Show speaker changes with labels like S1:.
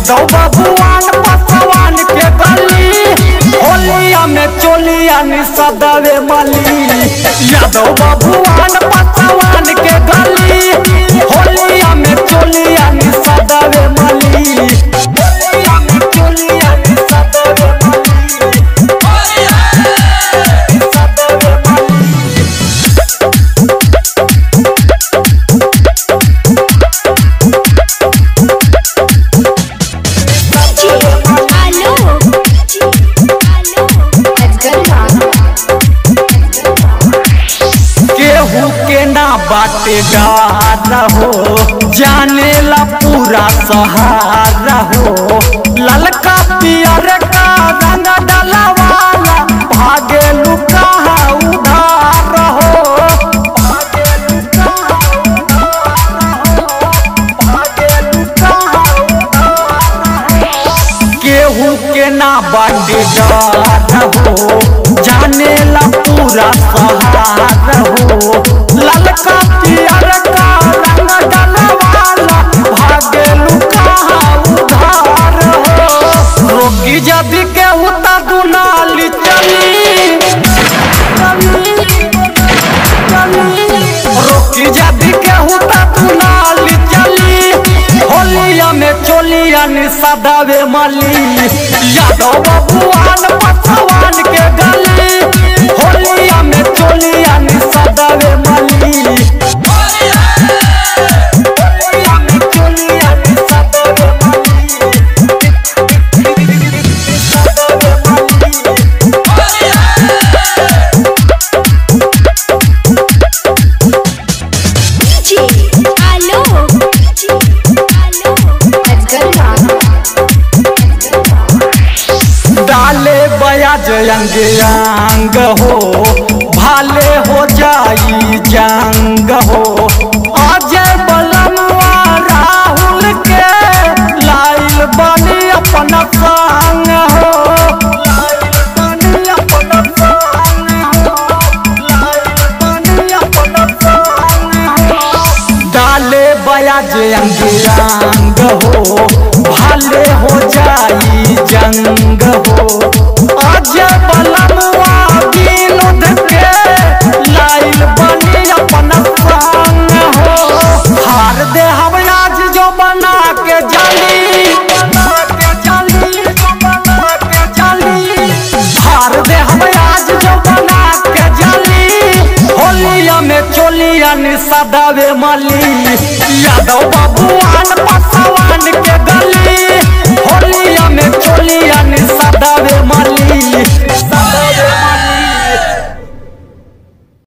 S1: यादव बबुआन पसवान के गली होलिया में चोलिया निसदवे मली यादव बबुआन पसवान के गली होलिया में चोलिया निसदवे मली होलिया में चोलिया निसदवे मली निसदवे मली
S2: आलो
S1: केहू के ना बाटे गारा हो जाने ला पूरा सहारा हो ललका पियर का रंग डलवाला भागे लुका उधार हो भागे लुका भागे लुका केहू के ना बाटे डर हो जाने ला पूरा सहार हो ललका पियर का रंग डलवाला भागे लुका उधार हो रोगी जदि केहू ता दुनाली चली रोकी जदि केहू ता दुनाली चली होलिया में चोलिया निसदावे मली यादव बबुआन पसवान के गली होलिया में चोलिया निसदावे मली होलिया में चोलिया निसदावे मली निसदावे मली
S2: आलो
S1: डाले बयाज अंग अंग हो भाले हो जाई जंग हो अजय बलमवा राहुल के लाइल बनी अपन संग हो लाइल बनी अपन संग हो लाइल बनी अपन संग हो डाले बयाज अंग अंग हो भाले हो जाई जंग हो अजय बलमुआ विनोद के लाइल बनी अपन संग हो हार दे हम आज जो बना के जाली बना के जाली जो बना के जाली हार दे हम आज जो बना के जाली होलिया में चोलिया निसदावे मली यादव